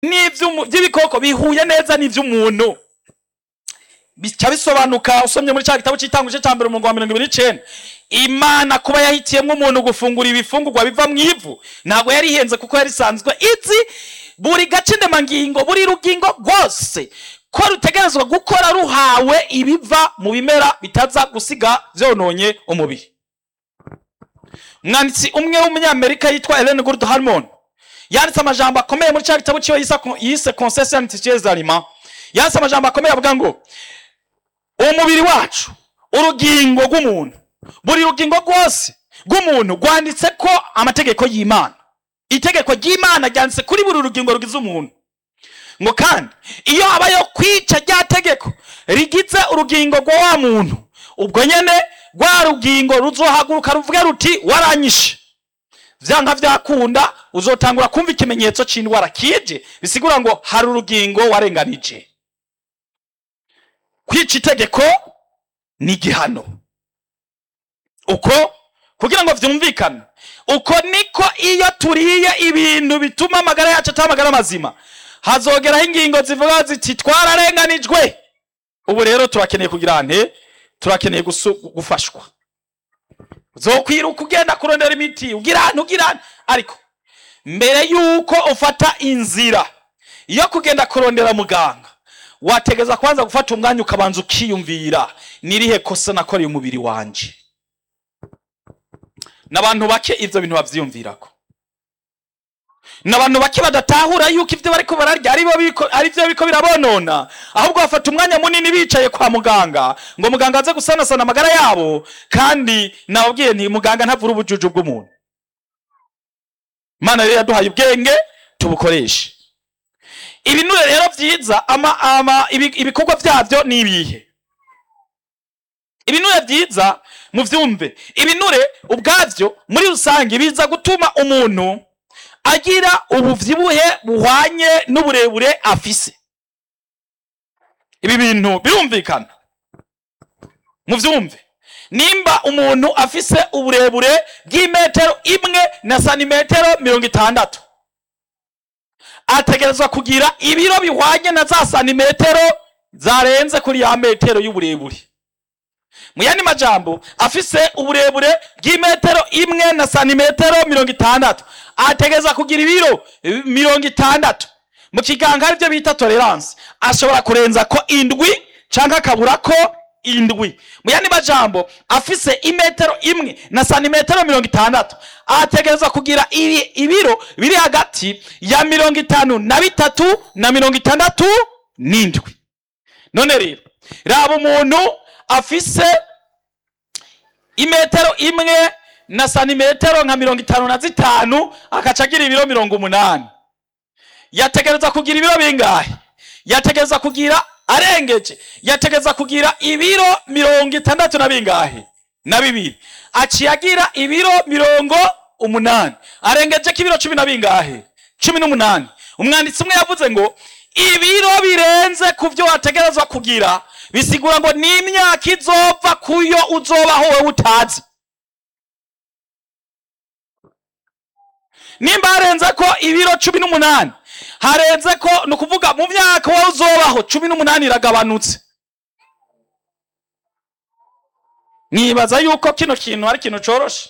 n'ivy'umu- by'ibikoko bihuye neza n'ivy'umuntu bica bisobanuka usomye muri cya gitabo cy'itanguje cya mbere umurongo wa mirongo ibiri n'icenda imana kuba yahitiyemwo umuntu gufungura ibifungurwa biva mu ivu ntabwo yari ihenze kuko yari isanzwe izi buri gace ndemangingo buri rugingo rwose ko rutegerezwa gukora ruhawe ibiva mu bimera bitaza gusiga vyononye umubiri umwanditsi umwe w'umunyamerika yitwa Ellen Gould Harmon yanditse amajambo akomeye muri cya gitabo cyiwe yise yise concession antitieuse aliment yanditse amajambo akomeye avuga ngo umubiri wacu urugingo rw'umuntu buri rugingo rwose rw'umuntu rwanditse ko amategeko y'imana itegeko ry'imana ryanditse kuri buri rugingo rugize umuntu ngo kandi iyo habayeho kwica rya tegeko rigize urugingo rwa wa muntu ubwo nyene rwa rugingo ruzohaguruka ruvuge ruti waranyishe vyanka vyakunda uzotangura kumva ikimenyetso c'indwara kije bisigura ngo hari urugingo warenganije kwica itegeko ni igihano uko kugira ngo vyumvikane uko niko iyo turiye ibintu bituma amagara yacu ataba amagara mazima hazogeraho ingingo zivuga ziti twararenganijwe ubu rero turakeneye kugira nte turakeneye gusu- gufashwa uzokwiruka ugenda kurondera imiti ugira ahantu ugira ahantu ariko mbere yuko ufata inzira yo kugenda kurondera muganga wategeza kwanza gufata umwanya ukabanza ukiyumvira nirihe kosa nakoreye umubiri wanje n'abantu bake ivyo bintu bavyiyumvirako n'abantu bake badatahura yuko ivyo bariko bararya ari bo biko- ari vyo biko birabonona ahubwo bafata umwanya munini bicaye kwa muganga ngo muganga aze gusanasana amagara yabo kandi nababwiye nti muganga ntavura ubujuju bw'umuntu imana rero yaduhaye ubwenge tubukoreshe ibinure rero vyiza ama, ama, ibi- ibikorwa vyavyo ni ibihe ibinure vyiza muvyumve ibinure ubwavyo muri rusange biza gutuma umuntu agira ubuvyibuhe buhwanye n'uburebure afise ibi bintu birumvikana muvyumve nimba umuntu afise uburebure bw'imetero imwe na santimetero mirongo itandatu ategerezwa kugira ibiro bihwanye na za santimetero zarenze kuri ya metero y'uburebure mu yandi majambo afise uburebure bw'imetero imwe na santimetero mirongo itandatu ategereza kugira ibiro eh, mirongo itandatu mu kiganga aribyo bita tolerance ashobora kurenza ko indwi canke akabura ko indwi mu yandi majambo afise imetero imwe na santimetero mirongo itandatu ategereza kugira ibi- ibiro biri hagati ya mirongo itanu na bitatu na mirongo itandatu n'indwi none rero raba umuntu afise imetero imwe na santimetero nka mirongo itanu na zitanu akaca agira ibiro mirongo umunani yategereza kugira ibiro bingahe yategereza kugira arengeje yategereza kugira ibiro mirongo itandatu na bingahe na bibiri aciye agira ibiro mirongo umunani arengeje ko ibiro cumi na bingahe cumi n'umunani umwanditsi umwe yavuze ngo ibiro birenze ku byo wategerezwa kugira bisigura ngo ni imyaka izova kuyo uzobaho wowe utazi nimba harenze ko ibiro cumi n'umunani harenze ko ni ukuvuga mu myaka wowe uzobaho cumi n'umunani iragabanutse nibaza yuko kino kintu ari ikintu coroshe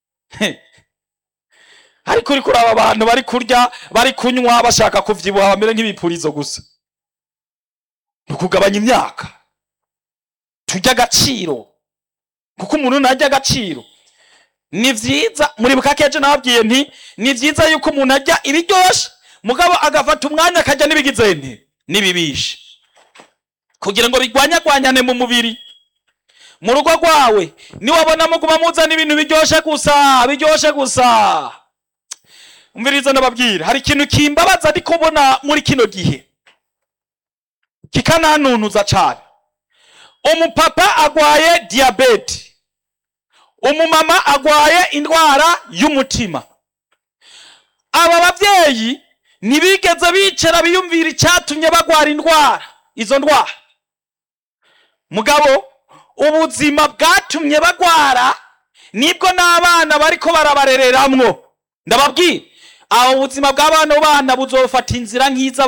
ariko uri kuraba abantu bari kurya bari kunywa bashaka kuvyibuha bamere nk'ibipurizo gusa ni ukugabanya imyaka turya agaciro kuko umuntu ntarya agaciro ni vyiza muribuka ko ejo nababwiye nti ni vyiza yuko umuntu arya ibiryoshe mugabo agafata umwanya akarya n'ibigize nti n'ibibishe kugira ngo bigwanyagwanyane mu mubiri mu rugo rwawe niwabona muguma muzana ibintu biryoshe gusa biryoshe gusa umviriza ndababwira hari ikintu kimbabaza ndi kubona muri kino gihe kikanantunuza cane umupapa agwaye diyabete umumama agwaye indwara y'umutima aba bavyeyi ntibigeze bicara biyumvira icyatumye bagwara indwara izo ndwara mugabo ubuzima bwatumye bagwara nibwo n'abana bariko barabarereramwo ndababwira aho ubuzima bwa bano bana buzofata inzira nk'iza